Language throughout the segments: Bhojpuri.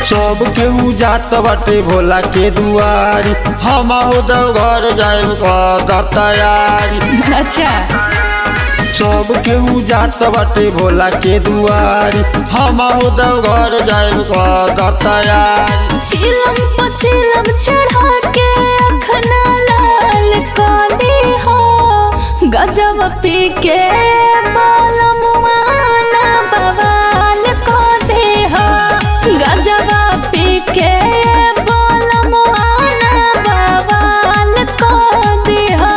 सब केहू जात बाटे भोला के दुआरी हम हो देव घर जाए का तैयारी अच्छा सब केहू जात बाटे भोला के दुआरी हम हो देव घर जाए का तैयारी चिलम पचिलम चढ़ा के अखना लाल काली हो गजब पी के बालम आना बवाल को दे हो गजब पी के बालम आना बवाल को दे हो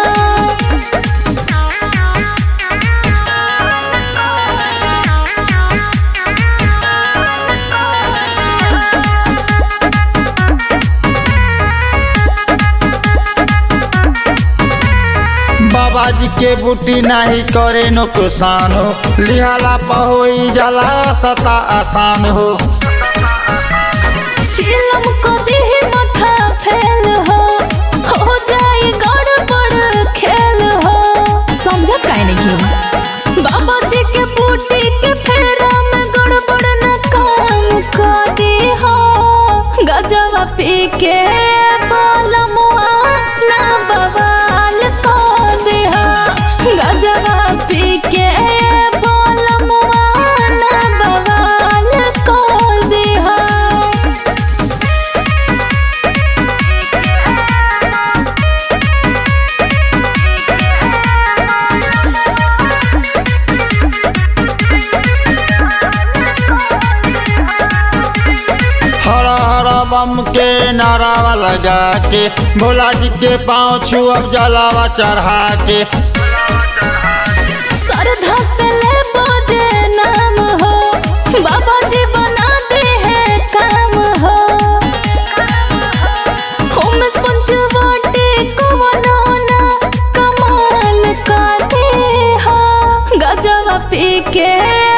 बाबा जी के बूटी नहीं करे नुकसान हो लिहाला पहोई जला सता आसान हो चिलम को देह माथा फैल हो हो जाए गड़बड़ खेल हो समझ काहे नहीं की बाबा जी के बूटी के फेरा में गड़बड़ न काम कर दी हो गजब पी के बालमुआ ना बवाल को दे हो गजब पी के बालमुआ ना बवाल को दे हो हरा हरा बम के नारावा लगा के भोला जी के पाँव छुअब जलावा चढ़ा के श्रद्धा से ले बोझे नाम हो बाबा जी बना दे है काम हो उमेश पंचवटी को मनोना कमाल का दे हो गजब पी के